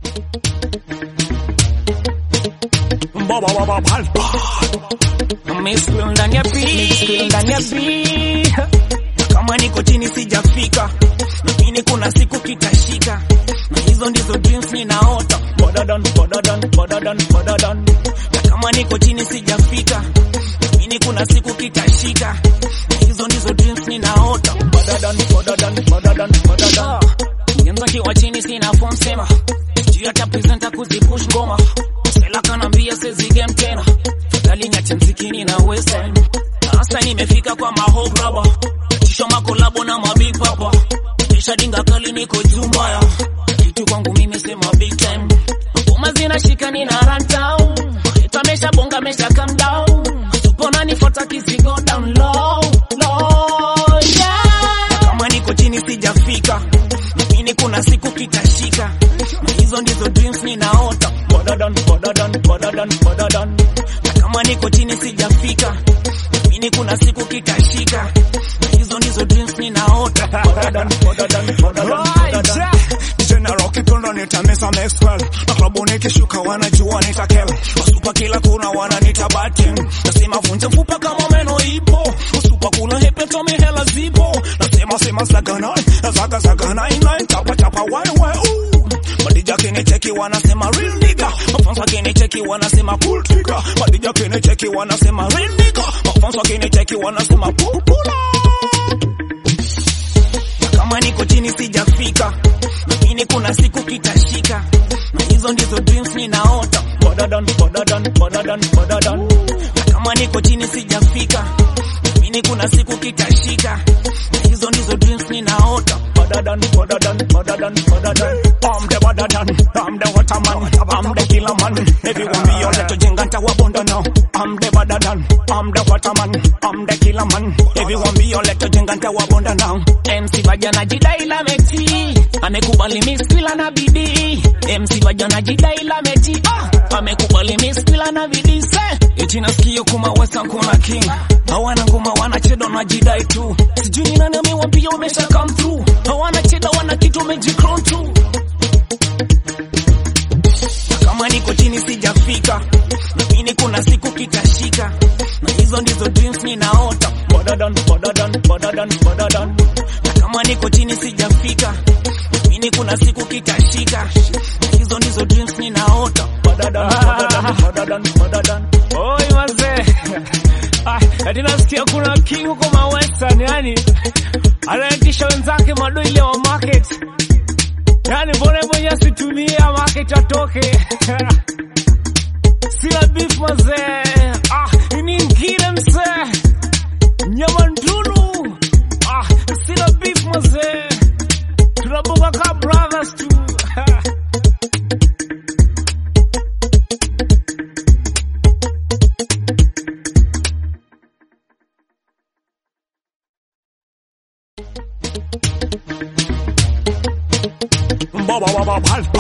Baba baba palpa. Miskil ndani ya beat, ndani ya beat. Kama niko chini sijafika, lakini kuna siku kitashika, na hizo ndizo dreams ninaota. Bodadan, bodadan, bodadan, bodadan. Na kama niko chini sijafika, lakini kuna siku kitashika, na hizo ndizo dreams ninaota. Bodadan, bodadan, bodadan, bodadan. Ngenza kiwa chini sina form sema, juu hata presenter kuzipush ngoma, Sela kanambia sezi game tena, fadhali niache mzikini na western. Na hasa nimefika kwa maho graba, kisha makolabo na mabig papa, kisha dinga kali niko juu mbaya, kitu kwangu mimi sema big time. Ngoma zinashika nina run down, itamesha bonga mesha calm down, supona nifuata kizigo down low, low, yeah. Kama niko chini sijafika, lakini kuna siku kitashika, na hizo ndizo dreams ninaota. Bodadan, bodadan, bodadan, bodadan. Na kama niko chini sijafika, lakini kuna siku kitashika, na hizo ndizo dreams ninaota. Bodadan, bodadan, bodadan, bodadan. Tena roki kondo nitamesa Maxwell na klabu nikishuka wanajua nitakel wasupa kila kuna wananita batim nasema vunja mfupa kama meno ipo usupa kula hepe tome hela zipo nasema sema saganai zaga saganai nine chapa chapa wai wai ooh Madija kinicheki wanasema real nigga mafansa kinicheki wanasema pull trigger Madija kinicheki wanasema real nigga mafansa kinicheki wanasema pull pull kama niko chini sijafika, lakini kuna siku kitashika, na hizo ndizo dreams ninaota. Bodadan, bodadan, bodadan, bodadan. Na kama niko chini sijafika, lakini kuna siku kitashika, na hizo ndizo dreams ninaota. Bodadan, bodadan, bodadan, bodadan. I'm the bodadan, I'm the waterman, I'm the killer man. Everyone be your little jenga ntawabonda now. I'm the bodadan, I'm the waterman, I'm the killer man. Everyone be your little jenga ntawabonda now. MC Vajana jidai la meti amekubali miskila na bidii. MC Vajana jidai la meti ah, amekubali miskila na bidii. Se eti nasikia kuma wesa kuna king hawana ngoma wanacheda na jidai tu, sijui ni nani amewambia wamesha come through. Hawana cheda wana kitu wamejicrown tu. Kama niko chini sijafika, lakini kuna siku kitashika, na hizo ndizo dreams ninaota. Bodadan, bodadan, bodadan, bodadan. Na kama niko chini sijafika, lakini kuna siku kitashika, na hizo ndizo dreams ninaota. Bodadan, bodadan, bodadan, bodadan. Oi mazee. Ah, ati nasikia kuna king huko ma western yani anaitisha wenzake madoile wa market. Yani mbona mwenye asitumia market atoke. Sina beef mazee. Ah, ni ngine mzee. Nyama nduru. Ah, sina beef mazee. Tunabuka ka brothers tu. Baba baba palpa.